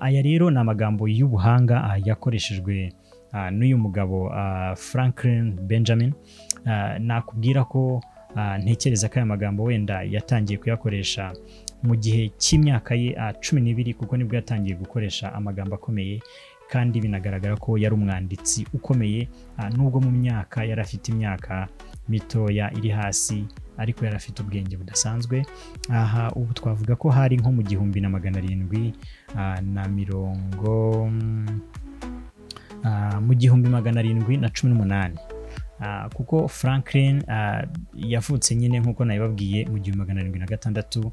aya rero ni amagambo y'ubuhanga ah, yakoreshejwe ah, n'uyu mugabo ah, Franklin Benjamin Ah, nakubwira ko ah, ntekereza ko aya magambo wenda yatangiye kuyakoresha mu gihe cy'imyaka ye ah, cumi n'ibiri kuko nibwo yatangiye gukoresha amagambo akomeye kandi binagaragara ko yari umwanditsi ukomeye ah, nubwo mu myaka yari afite imyaka mitoya iri hasi ariko yari afite ubwenge budasanzwe aha ubu twavuga ko hari nko mu gihumbi na magana arindwi ah, na mirongo mm, ah, mu gihumbi magana arindwi na cumi n'umunani Ah, kuko Franklin ah, yavutse nyine nk'uko nabibabwiye mu gihumbi magana arindwi na gatandatu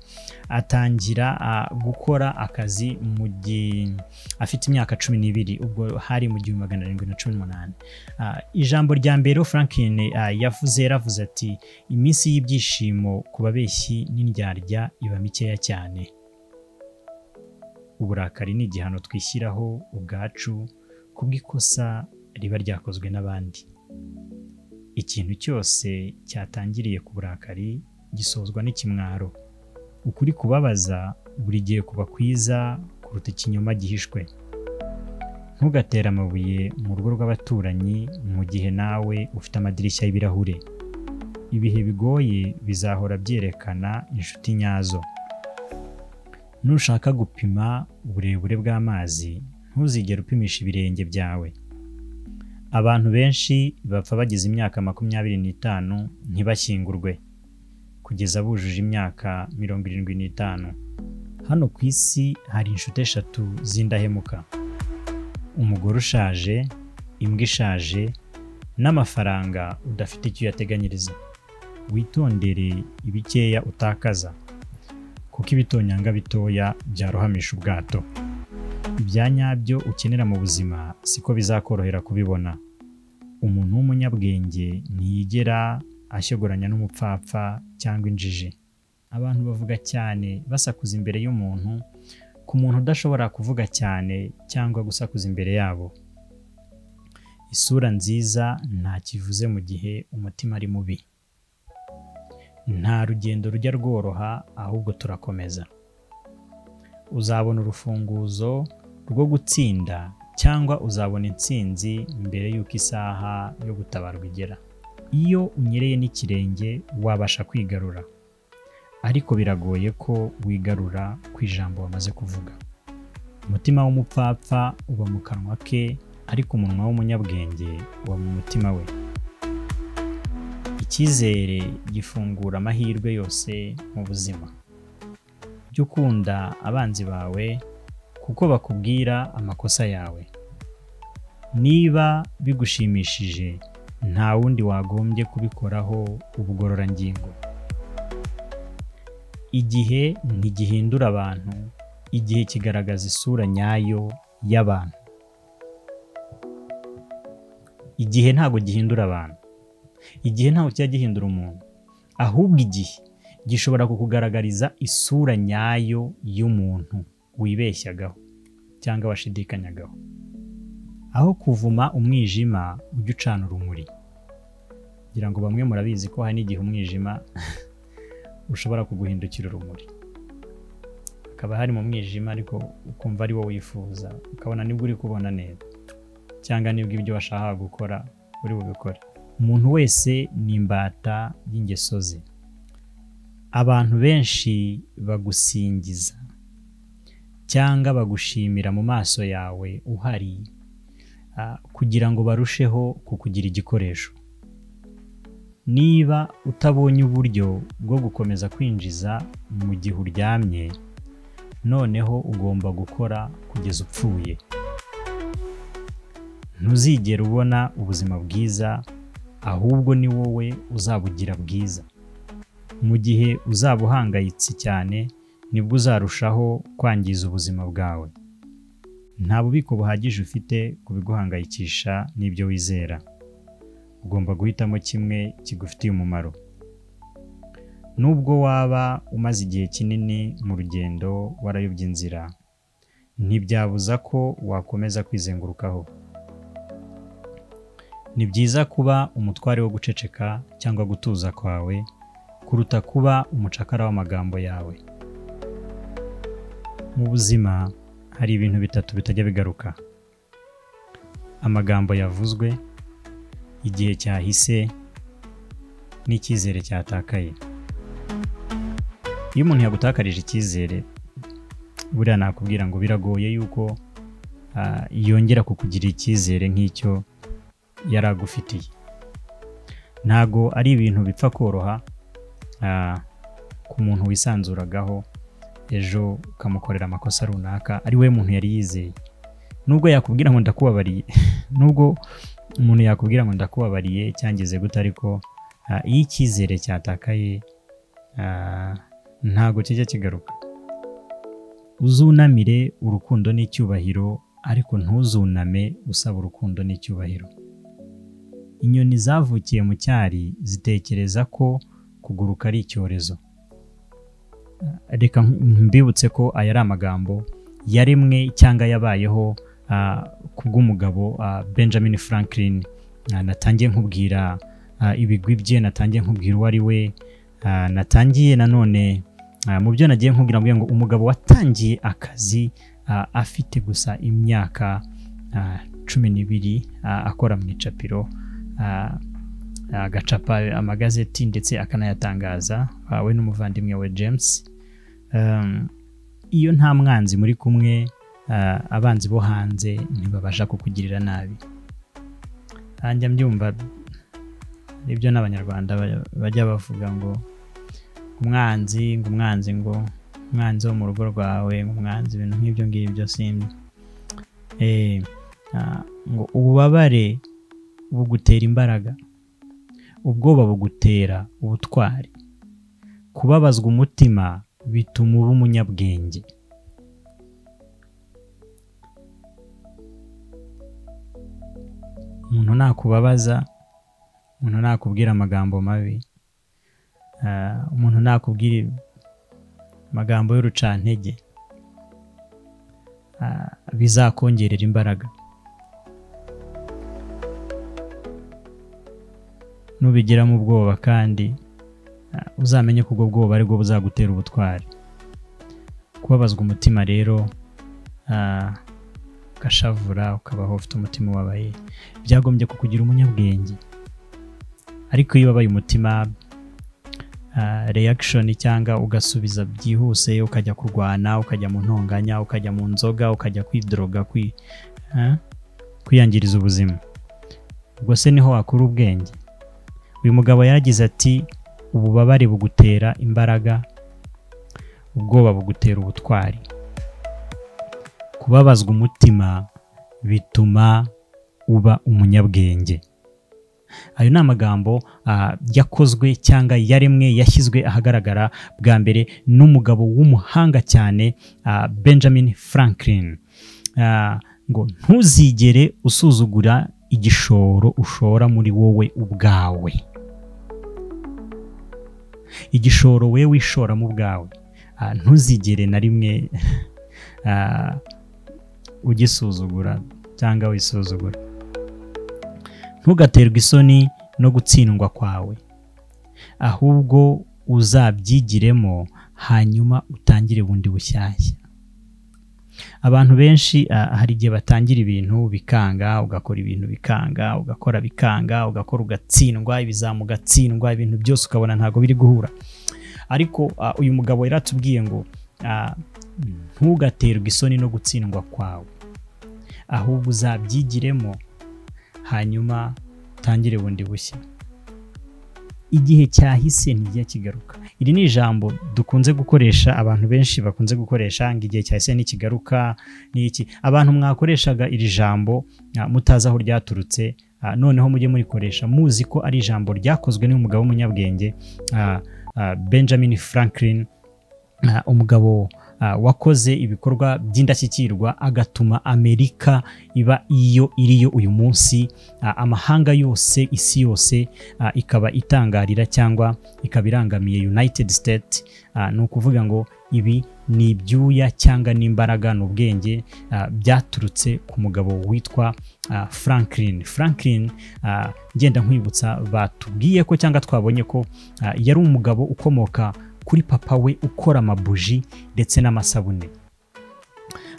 atangira ah, gukora akazi mu gi- afite imyaka cumi n'ibiri ubwo hari mu gihumbi magana arindwi na cumi n'umunani Ah, ijambo rya mbere Franklin ah, yavuze yaravuze ati iminsi y'ibyishimo ku babeshyi n'indyarya iba mikeya cyane uburakari ni igihano twishyiraho ubwacu kubw'ikosa riba ryakozwe n'abandi ikintu cyose cyatangiriye ku burakari gisozwa n'ikimwaro ukuri kubabaza buri gihe kuba kwiza kuruta ikinyoma gihishwe ntugatere amabuye mu rugo rw'abaturanyi mu gihe nawe ufite amadirishya y'ibirahure ibihe bigoye bizahora byerekana inshuti nyazo nushaka gupima uburebure bw'amazi ntuzigere upimisha ibirenge byawe abantu benshi bapfa bagize imyaka makumyabiri n'itanu ntibashyingurwe kugeza bujuje imyaka mirongo irindwi n'itanu hano ku isi hari inshuti eshatu z'indahemuka umugore ushaje imbwa ishaje n'amafaranga udafite icyo uyateganyiriza witondere ibikeya utakaza kuko ibitonyanga bitoya byarohamisha ubwato ibya nyabyo ukenera mu buzima siko bizakorohera kubibona umuntu w'umunyabwenge ntiyigera ashyogoranya n'umupfapfa cyangwa injiji abantu bavuga cyane basakuza imbere y'umuntu ku muntu udashobora kuvuga cyane cyangwa gusakuza imbere yabo isura nziza ntakivuze mu gihe umutima ari mubi nta rugendo rujya rworoha ahubwo turakomeza uzabona urufunguzo rwo gutsinda cyangwa uzabona intsinzi mbere y'uko isaha yo gutabarwa igera iyo unyereye n'ikirenge wabasha kwigarura ariko biragoye ko wigarura ku ijambo wamaze kuvuga umutima w'umupfapfa uba mu kanwa ke ariko umunwa w'umunyabwenge uba mu mutima we icyizere gifungura amahirwe yose mu buzima jya ukunda abanzi bawe kuko bakubwira amakosa yawe niba bigushimishije nta wundi wagombye kubikoraho ubugororangingo igihe ntigihindura abantu igihe kigaragaza isura nyayo y'abantu igihe ntabwo gihindura abantu igihe ntabwo kijya gihindura umuntu ahubwo igihe gishobora kukugaragariza isura nyayo y'umuntu wibeshyagaho cyangwa washidikanyagaho aho kuvuma umwijima ujya ucana urumuri ngira ngo bamwe murabizi ko hari n'igihe umwijima ushobora kuguhindukira urumuri hakaba hari mu mwijima ariko ukumva ari wo wifuza ukabona nibwo uri kubona neza cyangwa nibwo ibyo washakaga gukora uri bubikore umuntu wese ni imbata y'ingeso ze abantu benshi bagusingiza cyangwa bagushimira mu maso yawe uhari ah, kugira ngo barusheho kukugira igikoresho niba utabonye uburyo bwo gukomeza kwinjiza mu gihe uryamye noneho ugomba gukora kugeza upfuye ntuzigera ubona ubuzima bwiza ahubwo ni wowe uzabugira bwiza mu gihe uzaba uhangayitse cyane nibwo uzarushaho kwangiza ubuzima bwawe nta bubiko buhagije ufite ku biguhangayikisha n'ibyo wizera ugomba guhitamo kimwe kigufitiye umumaro nubwo waba umaze igihe kinini mu rugendo warayobye inzira ntibyabuza ko wakomeza kwizengurukaho ni byiza kuba umutware wo guceceka cyangwa gutuza kwawe kuruta kuba umucakara w'amagambo yawe mu buzima hari ibintu bitatu bitajya bigaruka amagambo yavuzwe igihe cyahise n'icyizere cyatakaye iyo umuntu yagutakarije icyizere buriya nakubwira ngo biragoye yuko ah, yongera kukugirira icyizere nk'icyo yari agufitiye ntago ari ibintu bipfa koroha ah, ku muntu wisanzuragaho ejo ukamukorera amakosa runaka ari we muntu yari yizeye nubwo yakubwira ngo ndakubabariye nubwo umuntu yakubwira ngo ndakubabariye cyangize gute ariko ah, iyo icyizere cyatakaye ah, ntago kijya kigaruka uzunamire urukundo n'icyubahiro ariko ntuzuname usaba urukundo n'icyubahiro inyoni zavukiye mu cyari zitekereza ko kuguruka ari icyorezo reka mbibutse ko aya ari amagambo yaremwe cyangwa yabayeho ah, kubw'umugabo ah, benjamin franklin Ah, natangiye nkubwira ah, ibigwi bye natangiye nkubwira uwo ari we Ah, natangiye nanone ah, mu byo nagiye nkubwira mbwira ngo umugabo watangiye akazi ah, afite gusa imyaka ah, cumi n'ibiri ah, akora mu icapiro ah, agacapa amagazeti ndetse akanayatangaza ah, we n'umuvandimwe we james Um, iyo nta mwanzi muri kumwe ah, abanzi bo hanze ntibabasha kukugirira nabi Ah, njya mbyumva nibyo n'abanyarwanda ba- bajya bavuga ngo umwanzi ngo umwanzi ngo umwanzi wo mu rugo rwawe ngo umwanzi ibintu nk'ibyo ngibyo simbi Eh, ah, ngo ububabare bugutera imbaraga ubwoba bugutera ubutwari kubabazwa umutima bituma uba umunyabwenge umuntu nakubabaza umuntu nakubwira amagambo mabi ah, umuntu nakubwira amagambo y'urucantege ah, bizakongerera imbaraga nubigiramo ubwoba kandi ah, uzamenye ko ubwo bwoba ari bwo buzagutera ubutwari kubabazwa umutima rero ah, ugashavura ukabaho ufite umutima ubabaye byagombye kukugira umunyabwenge ariko iyo wabaye umutima reaction cyangwa ugasubiza byihuse ukajya kurwana ukajya mu ntonganya ukajya mu nzoga ukajya kwidroga kwi, ah, kwiyangiriza ubuzima ubwo se niho wakura ubwenge uyu mugabo yaragize ati ububabare bugutera imbaraga ubwoba bugutera ubutwari kubabazwa umutima bituma uba umunyabwenge ayo ni amagambo ah, yakozwe cyangwa yaremwe yashyizwe ahagaragara bwa mbere n'umugabo w'umuhanga cyane ah, benjamin franklin Ah, ngo ntuzigere usuzugura igishoro ushora muri wowe ubwawe igishoro we wishoramo ubwawe Ah, ntuzigere na rimwe ah, ugisuzugura cyangwa wisuzugura ntugaterwe isoni no gutsindwa kwawe ahubwo uzabyigiremo hanyuma utangire bundi bushyashya abantu benshi ah, hari igihe batangira ibintu bikanga ugakora ibintu bikanga ugakora bikanga ugakora ugatsindwa ibizamu ugatsindwa ibintu byose ukabona ntabwo biri guhura ariko ah, uyu mugabo yaratubwiye ngo ah, ntugaterwe isoni no gutsindwa kwawe ahubwo uzabyigiremo hanyuma utangire bundi bushya igihe cyahise ntijya kigaruka iri ni ijambo dukunze gukoresha abantu benshi bakunze gukoresha ngo igihe cyahise ntikigaruka ni iki abantu mwakoreshaga iri jambo ah, mutazi aho ryaturutse ah, noneho mujye murikoresha muzi ko ari ijambo ryakozwe n'umugabo w'umunyabwenge ah, ah, benjamin franklin Ah, umugabo ah, wakoze ibikorwa by'indashyikirwa agatuma amerika iba iyo iriyo uyu munsi Ah, amahanga yose isi yose ah, ikaba itangarira cyangwa ikaba irangamiye united states Ah, ni ukuvuga ngo ibi ni ibyuya cyangwa n'imbaraga ni ubwenge ah, byaturutse ku mugabo witwa ah, franklin franklin ah, ngenda nkwibutsa batubwiye ko cyangwa twabonye ko ah, yari umugabo ukomoka kuri papa we ukora amabuji ndetse n'amasabune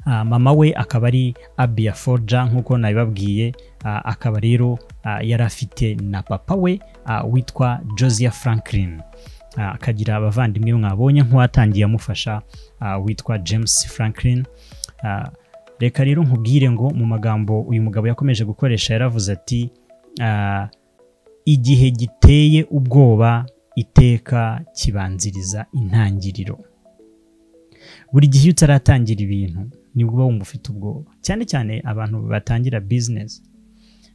mama we akaba ari abiya foja nk'uko nabibabwiye akaba rero yari afite na papa we witwa josiah franklin akagira abavandimwe mwabonye nk'uwatangiye amufasha witwa james franklin reka rero nkubwire ngo mu magambo uyu mugabo yakomeje gukoresha yaravuze ati igihe giteye ubwoba iteka kibanziriza intangiriro buri gihe iyo utaratangira ibintu nibwo uba wumva ufite ubwoba cyane cyane abantu batangira bizinesi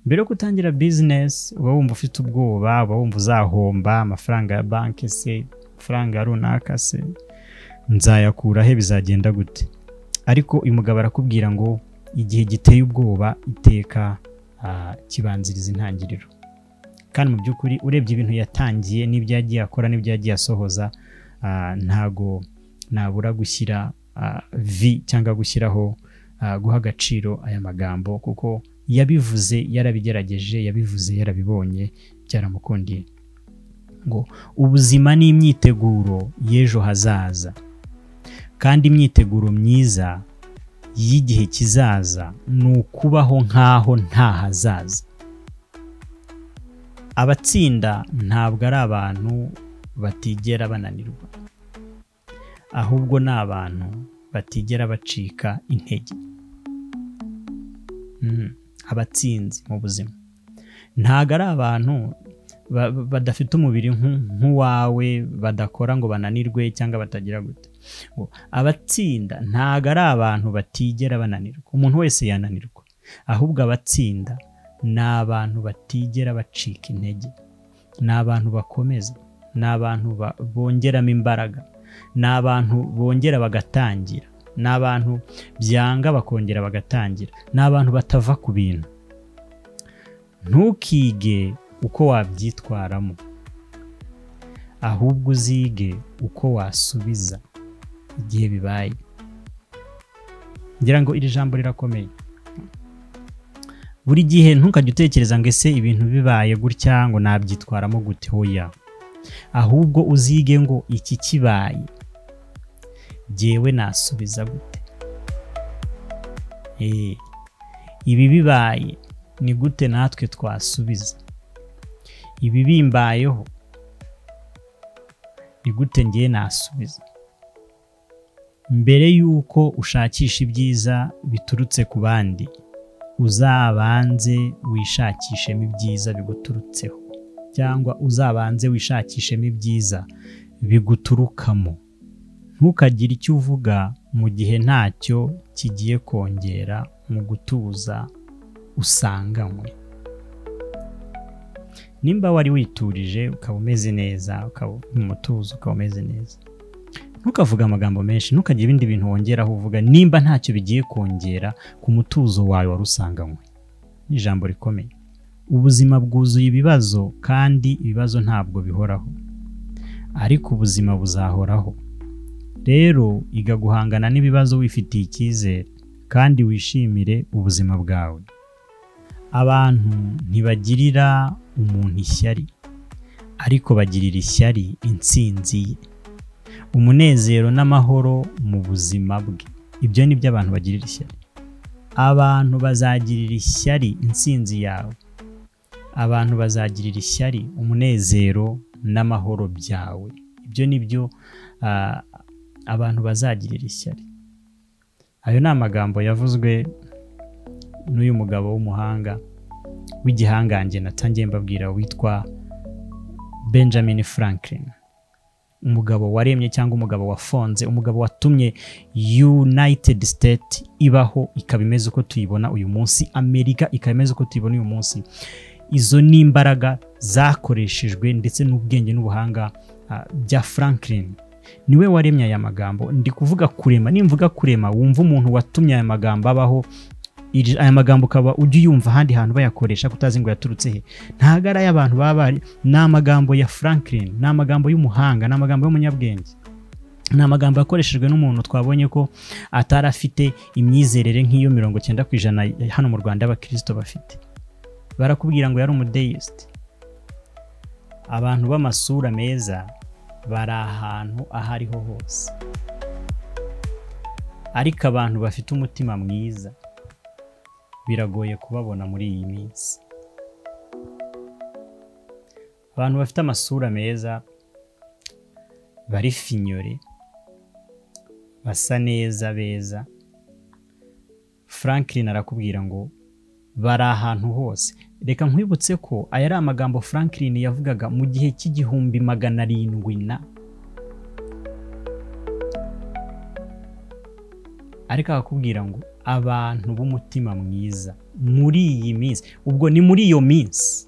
mbere yo gutangira bizinesi uba wumva ufite ubwoba uba wumva uzahomba amafaranga ya banki se amafaranga runaka se nzayakura he bizagenda gute ariko uyu mugabo arakubwira ngo igihe giteye ubwoba iteka kibanziriza intangiriro kandi mu by'ukuri urebye ibintu yatangiye n'ibyo yagiye akora n'ibyo yagiye asohoza ntago nabura gushyira vi cyangwa gushyiraho guha agaciro aya magambo kuko yabivuze yarabigerageje yabivuze yarabibonye byaramukundiye ngo ubuzima ni imyiteguro y'ejo hazaza kandi imyiteguro myiza y'igihe kizaza ni ukubaho nk'aho nta hazaza abatsinda ntabwo ari abantu batigera bananirwa ahubwo ni abantu batigera bacika intege abatsinzi mu buzima ntabwo ari abantu badafite umubiri nk'uwawe badakora ngo bananirwe cyangwa batagira gute abatsinda ntabwo ari abantu batigera bananirwa umuntu wese yananirwa ahubwo abatsinda ni abantu batigera bacika intege ni abantu bakomeza ni abantu bongeramo imbaraga ni abantu bongera bagatangira ni abantu byanga bakongera bagatangira ni abantu batava ku bintu ntukige uko wabyitwaramo ahubwo uzige uko wasubiza igihe bibaye ngira ngo iri jambo rirakomeye buri gihe ntukajya utekereza ngo ese ibintu bibaye gutya ngo nabyitwaramo gute hoya ahubwo uzige ngo iki kibaye ngewe nasubiza gute ibi bibaye ni gute natwe twasubiza ibi bimbayeho ni gute ngewe nasubiza mbere y'uko ushakisha ibyiza biturutse ku bandi uzabanze wishakishemo ibyiza biguturutseho cyangwa uzabanze wishakishemo ibyiza biguturukamo ntukagire icyo uvuga mu gihe ntacyo kigiye kongera mu gutuza usanganywe nimba wari witurije ukaba umeze neza ukaba mu mutuzo ukaba umeze neza ntukavuge amagambo menshi ntukagire ibindi bintu wongeraho uvuga nimba ntacyo bigiye kongera ku mutuzo wawe wari usanganywe ni ijambo rikomeye ubuzima bwuzuye ibibazo kandi ibibazo ntabwo bihoraho ariko ubuzima buzahoraho rero iga guhangana n'ibibazo wifitiye icyizere kandi wishimire ubuzima bwawe abantu ntibagirira umuntu ishyari ariko bagirira ishyari intsinzi ye umunezero n'amahoro mu buzima bwe ibyo ni byo abantu bagirira ishyari abantu bazagirira ishyari intsinzi yawe abantu bazagirira ishyari umunezero n'amahoro byawe ibyo ni byo abantu bazagirira ishyari ayo ni amagambo yavuzwe n'uyu mugabo w'umuhanga w'igihangange natangiye mbabwira witwa benjamin franklin umugabo waremye cyangwa umugabo wafonze umugabo watumye united state ibaho ikaba imeze uko tuyibona uyu munsi amerika ikaba imeze uko tuyibona uyu munsi izo ni imbaraga zakoreshejwe ndetse n'ubwenge n'ubuhanga bya franklin niwe waremye aya magambo ndi kuvuga kurema nimvuga kurema wumva umuntu watumye aya magambo abaho aya magambo ukaba ujya uyumva ahandi hantu bayakoresha kutazi ngo yaturutse he ntabwo ari ay'abantu baba bari ni amagambo ya franklin ni amagambo y'umuhanga ni amagambo y'umunyabwenge ni amagambo yakoreshejwe n'umuntu twabonye ko atari afite imyizerere nk'iyo mirongo cyenda ku ijana hano mu rwanda abakirisito bafite barakubwira ngo yari umudeyisite abantu b'amasura meza bari ahantu aho ariho hose ariko abantu bafite umutima mwiza biragoye kubabona muri iyi minsi abantu bafite amasura meza bari finyore basa neza beza franklin arakubwira ngo bari ahantu hose reka nkwibutse ko aya ari amagambo franklin yavugaga mu gihe cy'igihumbi magana arindwi na ariko akakubwira ngo abantu b'umutima mwiza muri iyi minsi ubwo ni muri iyo minsi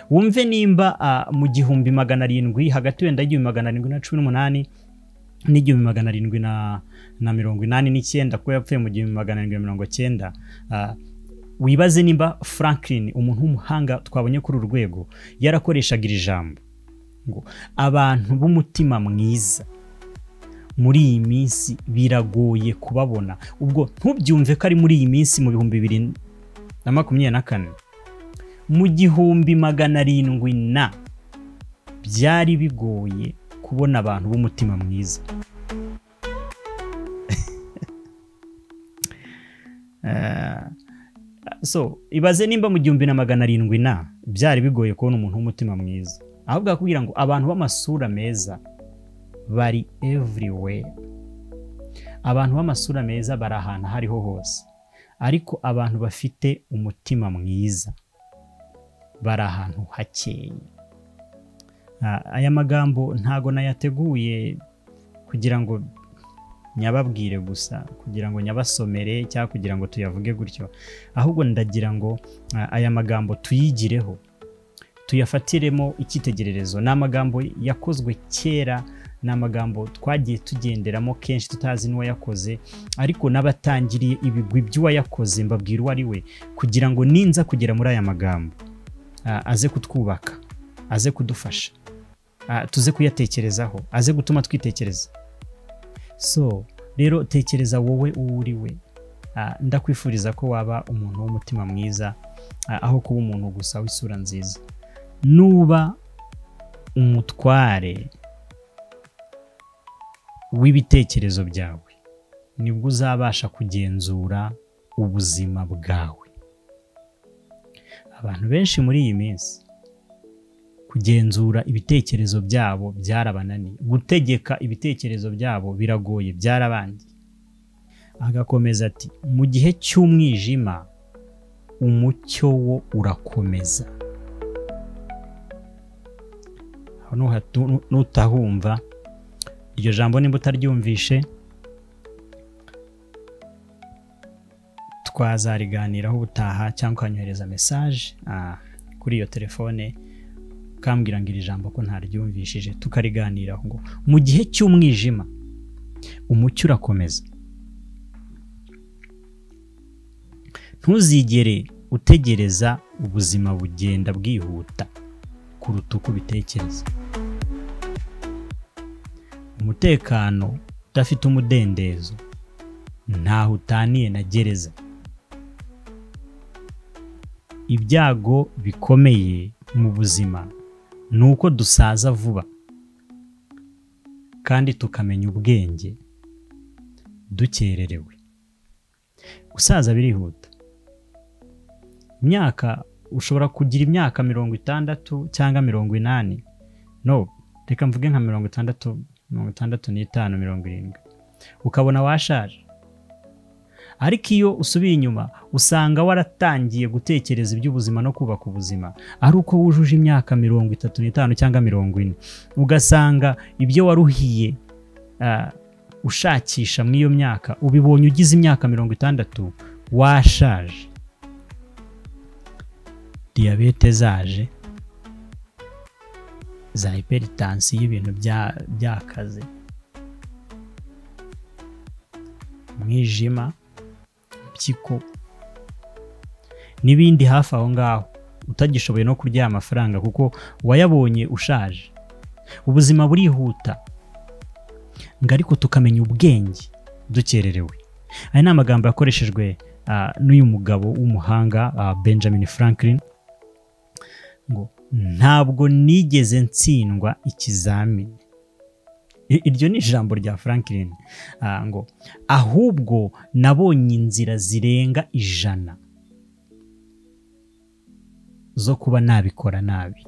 wumve nimba ah, mu gihumbi magana arindwi hagati wenda y'igihumbi magana arindwi na cumi n'umunani n'igihumbi magana arindwi na na mirongo inani n'icyenda kuko yapfuye mu gihumbi magana arindwi na mirongo cyenda ah, wibaze nimba franklin umuntu w'umuhanga twabonye kuri uru rwego yarakoreshaga iri jambo ngo abantu b'umutima mwiza muri iyi minsi biragoye kubabona ubwo ntubyumve ko ari muri iyi minsi mu bihumbi bibiri na makumyabiri na kane mu gihumbi magana arindwi na byari bigoye kubona abantu b'umutima mwiza Eh, so ibaze nimba mu gihumbi na magana arindwi na byari bigoye kubona umuntu w'umutima mwiza ahubwo akubwira ngo abantu b'amasura meza bari everywhere abantu b'amasura meza bari ahantu aho ariho hose ariko abantu bafite umutima mwiza bari ahantu hakeye Ah, aya magambo ntago nayateguye kugira ngo nyababwire gusa kugira ngo nyabasomere cyangwa kugira ngo tuyavuge gutyo ahubwo ndagira ngo ah, aya magambo tuyigireho tuyafatiremo icyitegererezo ni amagambo yakozwe kera ni amagambo twagiye tugenderamo kenshi tutazi n'uwayakoze ariko n'abatangiriye ibigwi by'uwayakoze mbabwira uwo ari we kugira ngo ninza kugera muri aya magambo ah, aze kutwubaka aze kudufasha ah, tuze kuyatekerezaho aze gutuma twitekereza so rero tekereza wowe uwo uri we Ah, ndakwifuriza ko waba umuntu w'umutima mwiza ah, aho kuba umuntu gusa w'isura nziza nuba umutware w'ibitekerezo byawe nibwo uzabasha kugenzura ubuzima bwawe abantu benshi muri iyi minsi kugenzura ibitekerezo byabo byarabananiye gutegeka ibitekerezo byabo biragoye byarabangiye agakomeza ati mu gihe cy'umwijima umucyo wo urakomeza Aho nuhatu- nu- nutahumva iryo jambo nimba utaryumvishe twazariganiraho ubutaha cyangwa ukanyohereza mesaje ah, kuri iyo telefone ukambwira ngo iri jambo ko ntaryumvishije tukariganiraho ngo mu gihe cy'umwijima umucyo urakomeza ntuzigere utegereza ubuzima bugenda bwihuta kuruta uko ubitekereza umutekano udafite umudendezo ntaho utaniye na gereza ibyago bikomeye mu buzima ni uko dusaza vuba kandi tukamenya ubwenge dukererewe gusaza birihuta imyaka ushobora kugira imyaka mirongo itandatu cyangwa mirongo inani no reka mvuge nka mirongo itandatu mirongo itandatu n'itanu mirongo irindwi ukabona washaje ariko iyo usubiye inyuma usanga waratangiye gutekereza iby'ubuzima no kubaka ubuzima ari uko wujuje imyaka mirongo itatu n'itanu cyangwa mirongo ine ugasanga ibyo waruhiye ah, ushakisha muri iyo myaka ubibonye ugize imyaka mirongo itandatu washaje diyabete zaje za hypertension y'ibintu bya- byakaze umwijima impyiko n'ibindi hafi aho ngaho utagishoboye no kurya aya mafaranga kuko wayabonye ushaje ubuzima burihuta ngo ariko tukamenya ubwenge dukererewe aya ni amagambo yakoreshejwe ah, n'uyu mugabo w'umuhanga ah, benjamin franklin ngo ntabwo nigeze ntsindwa ikizamini iryo ni ijambo rya franklin ngo ahubwo nabonye inzira zirenga ijana zo kuba nabikora nabi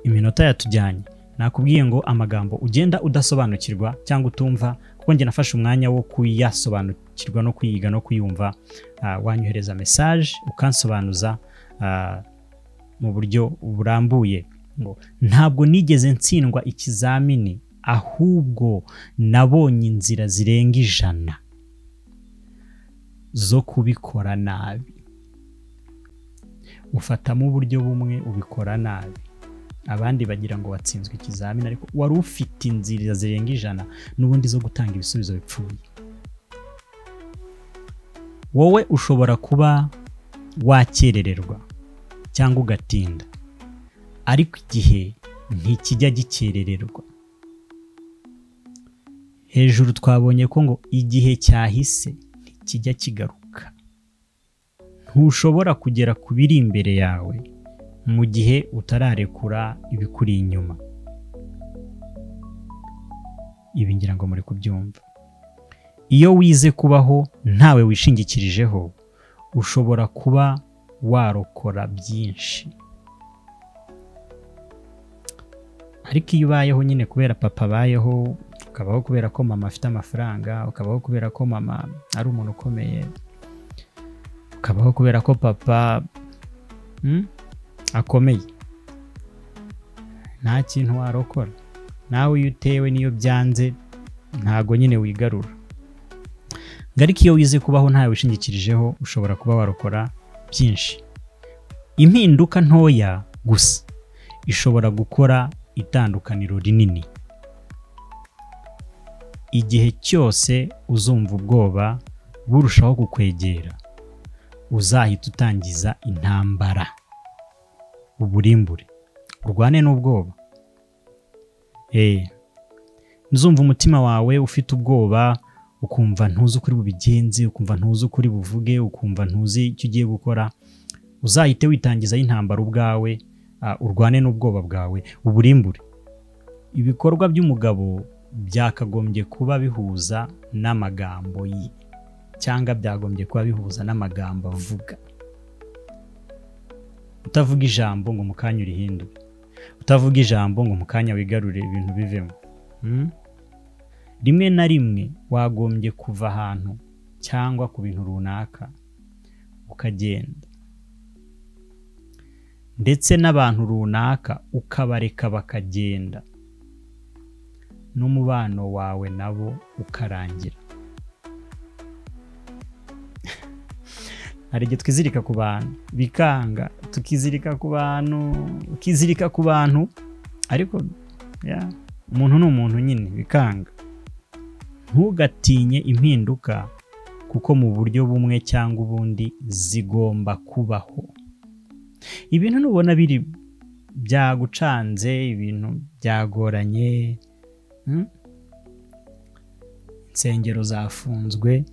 iminota yatujyanye nakubwiye ngo amagambo ugenda udasobanukirwa cyangwa utumva kuko njye nafashe umwanya wo kuyasobanukirwa no kuyiga no kuyumva wanyohereza mesaje ukansobanuza mu buryo burambuye ngo ntabwo nigeze ntsindwa ikizamini ahubwo nabonye inzira zirenga ijana zo kubikora nabi ufatamo uburyo bumwe ubikora nabi abandi bagira ngo watsinzwe ikizamini ariko wari ufite inzira zirenga ijana n'ubundi zo gutanga ibisubizo bipfuye wowe ushobora kuba wakerererwa cyangwa ugatinda ariko igihe ntikijya gikerererwa hejuru twabonye ko ngo igihe cyahise ntikijya kigaruka ntushobora kugera ku biri imbere yawe mu gihe utararekura ibikuri inyuma ibi ngira ngo muri kubyumva iyo wize kubaho ntawe wishingikirijeho ushobora kuba warokora byinshi ariko iyo ubayeho nyine kubera papa abayeho ukabaho kubera ko mama afite amafaranga ukabaho kubera ko mama ari umuntu ukomeye ukabaho kubera ko papa akomeye nta kintu warokora nawe iyo utewe n'iyo byanze ntago nyine wigarura ariko iyo wize kubaho ntawe wishingikirijeho ushobora kuba warokora byinshi impinduka ntoya gusa ishobora gukora itandukaniro rinini igihe cyose uzumva ubwoba burushaho kukwegera uzahita utangiza intambara uburimbure urwane n'ubwoba eee nzumva umutima wawe ufite ubwoba ukumva ntuzi ukuri bubigenze ukumva ntuzi ukuri buvuge ukumva ntuzi icyo ugiye gukora uzahite witangizaho intambara ubwawe urwane n'ubwoba bwawe uburimbure ibikorwa by'umugabo byakagombye kuba bihuza n'amagambo ye cyangwa byagombye kuba bihuza n'amagambo avuga utavuga ijambo ngo mu kanya urihindure utavuga ijambo ngo mu kanya wigarurire ibintu bivemo rimwe na rimwe wagombye kuva ahantu cyangwa ku bintu runaka ukagenda ndetse n'abantu runaka ukabareka bakagenda n'umubano wawe nabo ukarangira hari igihe twizirika ku bantu bikanga tukizirika ku bantu ukizirika ku bantu ariko umuntu ni umuntu nyine bikanga ntugatinye impinduka kuko mu buryo bumwe cyangwa ubundi zigomba kubaho ibintu nubona biri byagucanze ibintu byagoranye insengero zafunzwe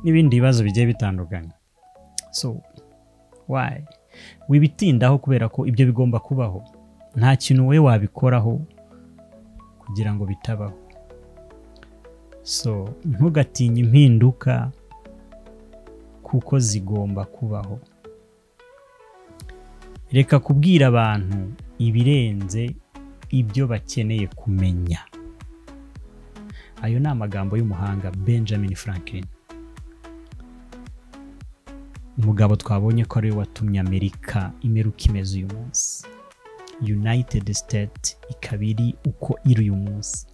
n'ibindi bibazo bigiye bitandukanye so wayi wibitindaho kubera ko ibyo bigomba kubaho nta kintu we wabikoraho kugira ngo bitabaho so ntugatinye impinduka kuko zigomba kubaho reka kubwira abantu ibirenze ibyo bakeneye kumenya ayo ni amagambo y'umuhanga benjamin franklin umugabo twabonye ko ariwe watumye amerika imeruka imeze uyu munsi united state ikaba iri uko iri uyu munsi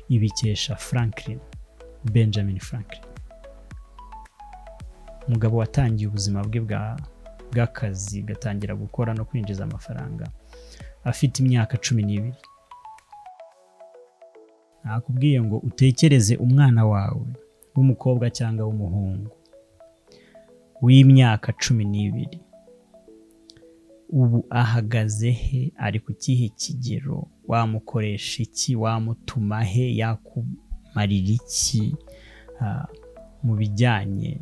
ibikesha franklin benjamin franklin umugabo watangiye ubuzima bwe bw'akazi gatangira gukora no kwinjiza amafaranga afite imyaka cumi n'ibiri nakubwiye ngo utekereze umwana wawe w'umukobwa cyangwa w'umuhungu w'imyaka cumi n'ibiri ubu ahagaze he ari ku kihe kigero wamukoresha iki wamutuma he yakumarira iki mu bijyanye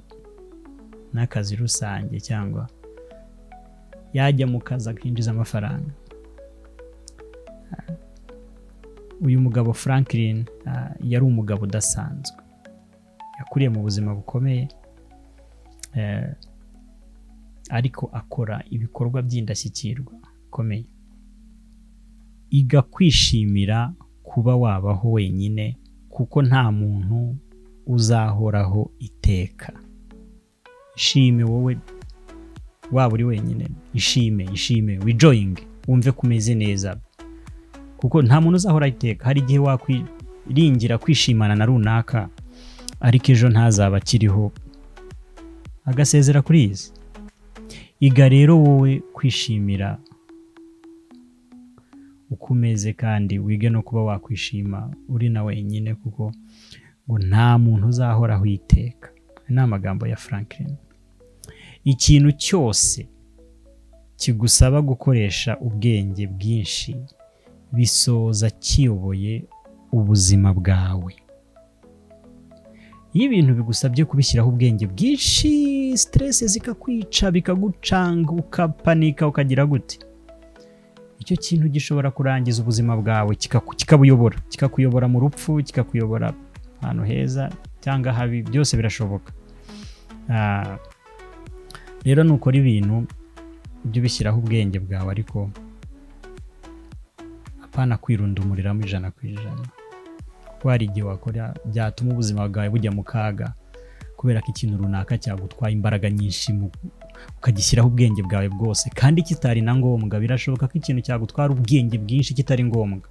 n'akazi rusange cyangwa yajya mu kazi akinjiza amafaranga uyu mugabo Franklin yari umugabo udasanzwe yakuriye mu buzima bukomeye ariko akora ibikorwa by'indashyikirwa bikomeye iga kwishimira kuba wabaho wenyine kuko nta muntu uzahoraho iteka ishime wowe waba uri wenyine ishime ishime wijoyinge wumve ko umeze neza kuko nta muntu uzahora iteka hari igihe wakwiringira kwishimana na runaka ariko ejo ntazaba akiriho agasezera kuri izi iga rero wowe kwishimira uko umeze kandi wige no kuba wakwishima uri na wenyine kuko ngo nta muntu uzahoraho iteka ni amagambo ya Franklin ikintu cyose kigusaba gukoresha ubwenge bwinshi bisoza kiyoboye ubuzima bwawe iyo ibintu bigusabye kubishyiraho ubwenge bwinshi siteresi zikakwica bikagucanga ukapanika ukagira gute icyo kintu gishobora kurangiza ubuzima bwawe kikabuyobora kikakuyobora mu rupfu kikakuyobora ahantu heza cyangwa habi byose birashoboka rero nukora ibintu ujye ubishyiraho ubwenge bwawe ariko apana kwirundumuriramo ijana ku ijana kuko hari igihe wakora byatuma ubuzima bwawe bujya mu kaga kubera ko ikintu runaka cyagutwaye imbaraga nyinshi ukagishyiraho ubwenge bwawe bwose kandi kitari na ngombwa birashoboka ko ikintu cyagutwara ubwenge bwinshi kitari ngombwa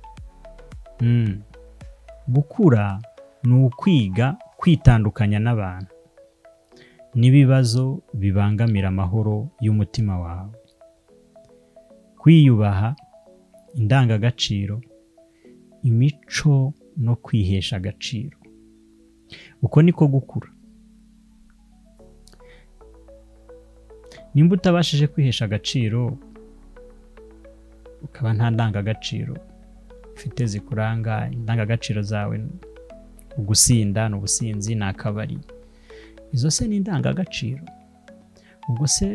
gukura ni ukwiga kwitandukanya n'abantu n'ibibazo bibangamira amahoro y'umutima wawe kwiyubaha indangagaciro imico no kwihesha agaciro uko niko gukura nimba utabashije kwihesha agaciro ukaba nta ndangagaciro ufite zikuranga indangagaciro zawe ugusinda ni ubusinzi ni akabari izo se ni indangagaciro ubwo se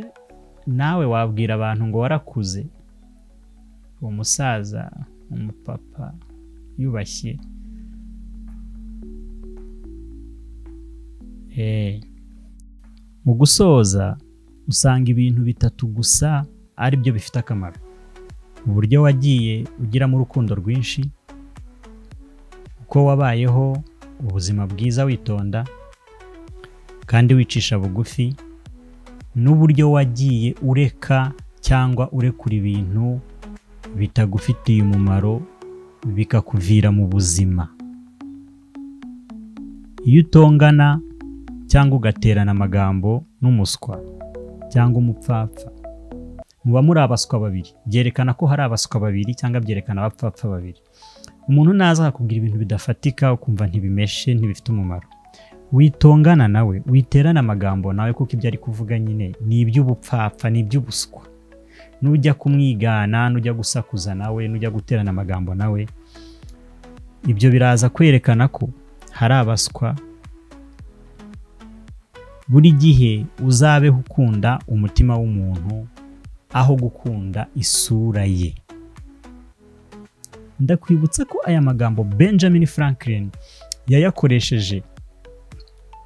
nawe wabwira abantu ngo warakuze umusaza umupapa yubashye mu gusoza usanga ibintu bitatu gusa ari byo bifite akamaro uburyo wagiye ugiramo urukundo rwinshi uko wabayeho ubuzima bwiza witonda kandi wicisha bugufi n'uburyo wagiye ureka cyangwa urekura ibintu bitagufitiye umumaro bikakuvira mu buzima iyo utongana cyangwa ugaterana amagambo n'umuswa cyangwa umupfapfa muba muri abaswa babiri byerekana ko hari abaswa babiri cyangwa byerekana abapfapfa babiri umuntu naza akakubwira ibintu bidafatika ukumva ntibimeshe ntibifite umumaro witongana nawe witerana amagambo nawe kuko ibyo ari kuvuga nyine ni iby'ubupfapfa ni iby'ubuswa nujya kumwigana nujya gusakuza nawe nujya guterana amagambo nawe ibyo biraza kwerekana ko hari abaswa buri gihe uzabeho ukunda umutima w'umuntu aho gukunda isura ye ndakwibutsa ko aya magambo benjamin franklin yayakoresheje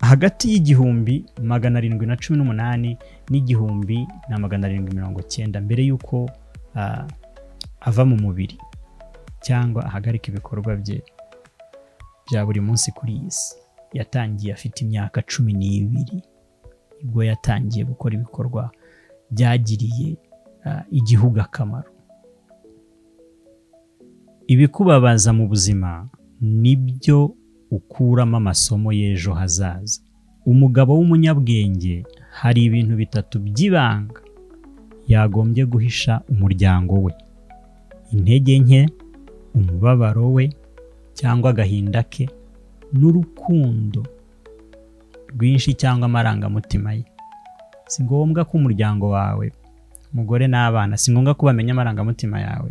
hagati y'igihumbi magana arindwi na cumi n'umunani n'igihumbi na magana arindwi mirongo cyenda mbere y'uko ava mu mubiri cyangwa ahagarika ibikorwa bye bya buri munsi kuri iyi si yatangiye afite imyaka cumi n'ibiri ubwo yatangiye gukora ibikorwa byagiriye igihugu akamaro ibikubabaza mu buzima nibyo ukuramo amasomo y'ejo hazaza umugabo w'umunyabwenge hari ibintu bitatu by'ibanga yagombye guhisha umuryango we intege nke umubabaro we cyangwa agahinda ke n'urukundo rwinshi cyangwa amarangamutima ye si ngombwa ko umuryango wawe umugore n'abana si ngombwa ko bamenya amarangamutima yawe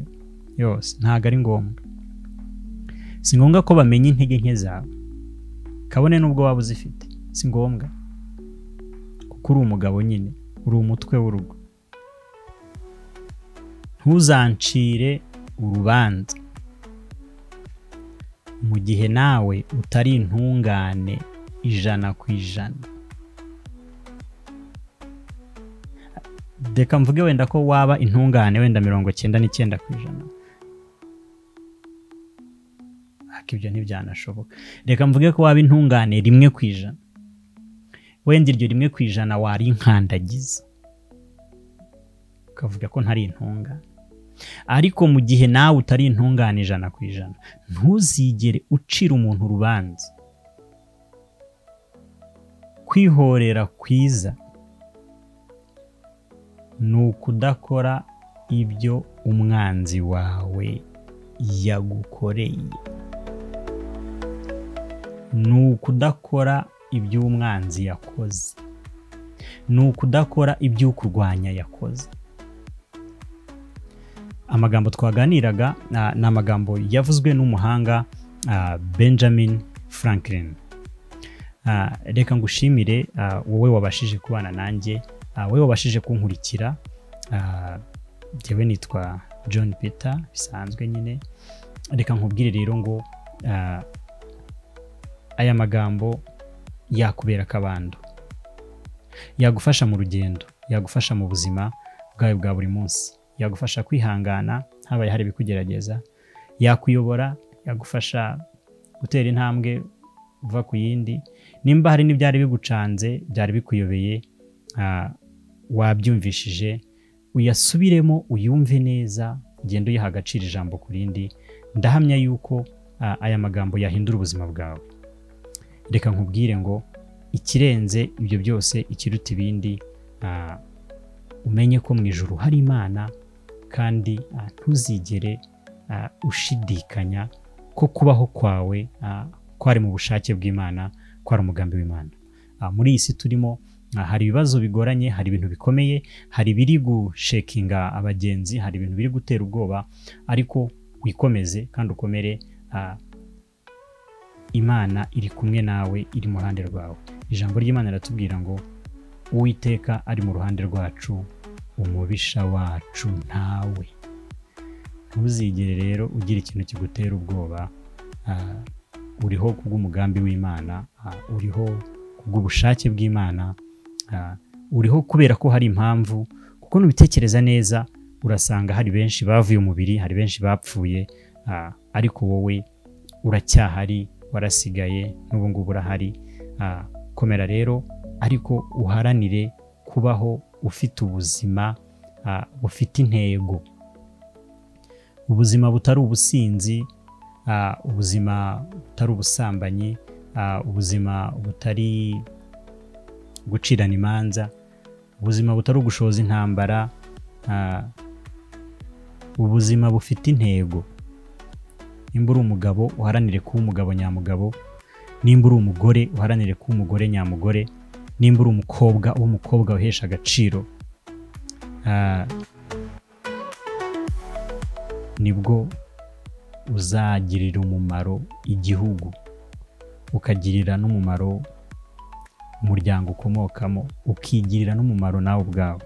yose ntabwo ari ngombwa si ngombwa ko bamenya intege nke zawe kabone n'ubwo waba uzifite si ngombwa kuko uri umugabo nyine uri umutwe w'urugo ntuzancire urubanza mu gihe nawe utari intungane ijana ku ijana reka mvuge wenda ko waba intungane wenda mirongo cyenda n'icyenda ku ijana ariko ibyo ntibyanashoboka reka mvuge ko waba intungane rimwe ku ijana wenda iryo rimwe ku ijana warinkandagiza ukavuga ko ntari intungane ariko mu gihe nawe utari intungane ijana ku ijana ntuzigere ucira umuntu urubanza kwihorera kwiza ni ukudakora ibyo umwanzi wawe yagukoreye ni ukudakora ibyo umwanzi yakoze ni ukudakora ibyo ukurwanya yakoze amagambo twaganiraga ni amagambo yavuzwe n'umuhanga benjamin franklin reka ngushimire wowe wabashije kubana nanjye wowe wabashije kunkurikira njyewe nitwa john peter bisanzwe nyine reka nkubwire rero ngo aya magambo yakubera akabando yagufasha mu rugendo yagufasha mu buzima bwawe bwa buri munsi yagufasha kwihangana habaye hari ibikugerageza yakuyobora yagufasha gutera intambwe uva ku yindi nimba hari n'ibyari bigucanze byari bikuyobeye wabyumvishije uyasubiremo uyumve neza ugende uyiha agaciro ijambo ku rindi ndahamya yuko aya magambo yahindura ubuzima bwawe reka nkubwire ngo ikirenze ibyo byose ikiruta ibindi umenye ko mu ijoro hari imana kandi ntuzigere ushidikanya ko kubaho kwawe kwari mu bushake bw'imana kwari umugambi w'imana muri iyi si turimo hari ibibazo bigoranye hari ibintu bikomeye hari ibiri gushekinga abagenzi hari ibintu biri gutera ubwoba ariko wikomeze kandi ukomere imana iri kumwe nawe iri mu ruhande rwawe ijambo ry'imana riratubwira ngo uwiteka ari mu ruhande rwacu umubisha wacu ntawe ntuzigere rero ugira ikintu kigutera ubwoba uriho kubw'umugambi w'imana uriho kubw'ubushake bw'imana uriho kubera ko hari impamvu kuko nubitekereza neza urasanga hari benshi bavuye umubiri hari benshi bapfuye ariko wowe uracyahari warasigaye n'ubu ngubu urahari komera rero ariko uharanire kubaho ufite ubuzima bufite intego ubuzima butari ubusinzi ubuzima butari ubusambanyi ubuzima butari gucirana imanza ubuzima butari ugushoza intambara ubuzima bufite intego nimba uri umugabo uharanire kuba umugabo nyamugabo nimba uri umugore uharanire kuba umugore nyamugore nimba uri umukobwa uba umukobwa uhesha agaciro nibwo uzagirira umumaro igihugu ukagirira n'umumaro umuryango ukomokamo ukigirira n'umumaro nawe ubwawe